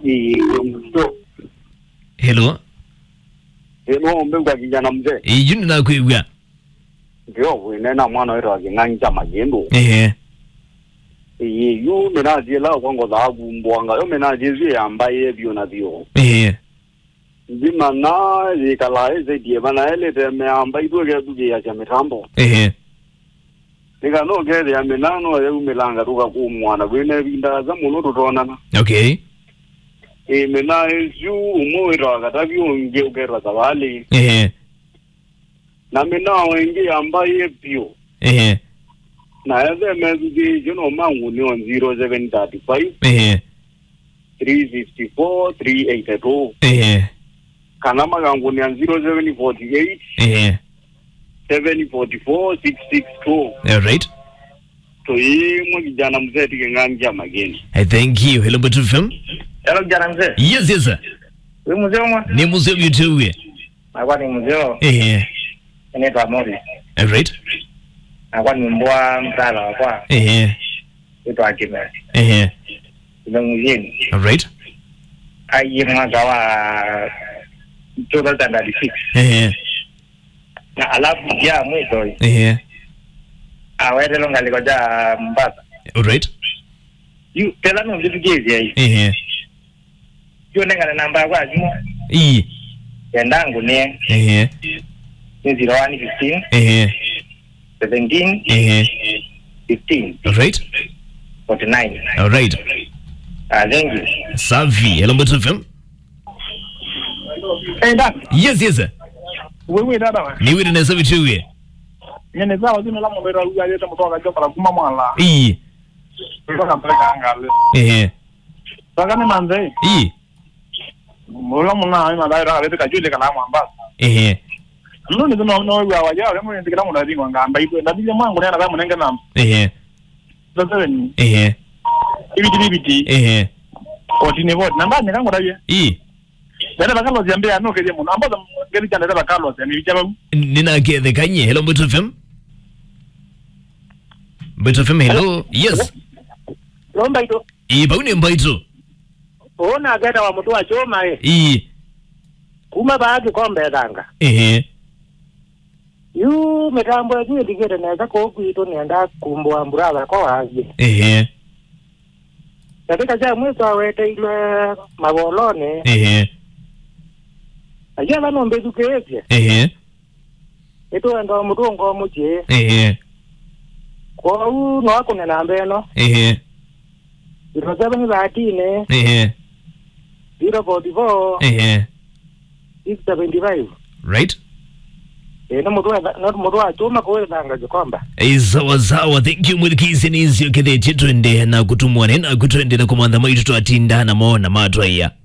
ndo hello eno mbengwa kijana mzee iju ninakwigwa ndio winena mwana wetu aking'ang'ija magendo ehe iyi yu minajiela kwango dhakumbwanga yo minajizie ambaye vyo na vyo ehe nzima na yikala ezedie bana elete meamba itweke tukia cha mitambo ehe nikano kere ya minano yeumilanga tukakumwana kwine vindaza muno tutonana okay e mina ezu umowira katavyonge ukerwa zavali ehe na mina wengi ambaye vyo ehe na eze mezuki jino manguni on 0735 ehe 354 382 ehe kana makanguni ya 0748 ehe 744 662 alright toimwe kijana mzee tiking'ang'ia mageni i thank you hello Mbeto FM Hello kijana mzee. yes yes sir Wewe mzee mwa? ni muzee mtewe Nakuwa ni mzee. ehe Inaitwa Morris. alright Nakuwa ni mbwa mtala wa kwa. ehe Inaitwa Akime. ehe Ndio mjini. alright Ai mwaka wa 2006. ehe Na alafu ya mwisho ehe awete longa likoja Mombasa. alright Yu tela no mjitu gezi ai. ehe Yu nenga na namba kwa jimo. i Yandangu ni ehe ni 01 15 ehe 17 ehe 15 alright 49. alright Ah, thank you. safi hello Mbeto FM Eh, dada, yes yes sir wewe dada wa. ni wiri nesa mtewe Nyene zawa zino la mbera uya yeta mutoka joka la kuma mwala. i Kutoka mpaka angale. ehe Saka ni manze. i Mula muna ai mala ira bete kajule kala mwamba. ehe Ndo ni zino no wa wa ya mo ndikira mu ndari nganga amba ipo ndabile mwangu nena kama nenga nam. ehe Sasa ni ehe ibiti ibiti. ehe Otine vote namba ni kango dabye. i Dada bakalo ziambia no keje mu namba ngeli chanda dada bakalo ni bichaba. ninakethekanye hello Mbeto FM Mbeto FM hello yes lomba ito i paune mbaito ona geta wa mutu wa choma e i kuma baagi kombe thanga ehe yu mitambo yetu iligire neza kokwito nienda kumbwa mburava ko wagi ehe katika ja mwiso aweteilwe mavoloni ehe aja vanombethukiisye ehe ituenda mutu ngomuchi ehe kwou noakune namba ino ehe zero seven thirteen ehe zero forty four ehe six seventy five right ino mutu wa- no mutu wa chuma kuwithanga jikomba sawa sawa thank you mwilikisi nizio kethe chitwende na kutumwane na kutwende na kumantha maitu twatindana mona matwaiya